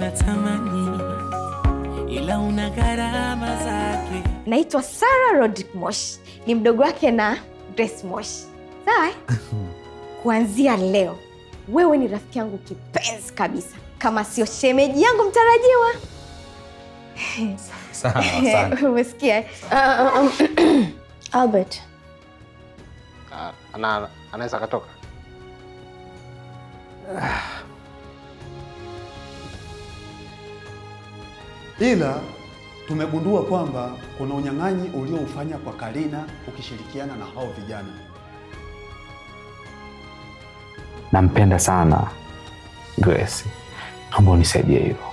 natamani, ila una gharama zake. Naitwa Sarah Rodrick Moshi, ni mdogo wake na Grace Moshi. Sawa? eh? Kuanzia leo wewe ni rafiki yangu kipenzi kabisa, kama sio shemeji yangu mtarajiwa. Sawa, asante. Umesikia? eh? Ah, ah, um, Albert, Ah, ana anaweza akatoka. ila tumegundua kwamba kuna unyang'anyi ulioufanya kwa Karina ukishirikiana na hao vijana. Nampenda sana Grace, naomba unisaidie hilo.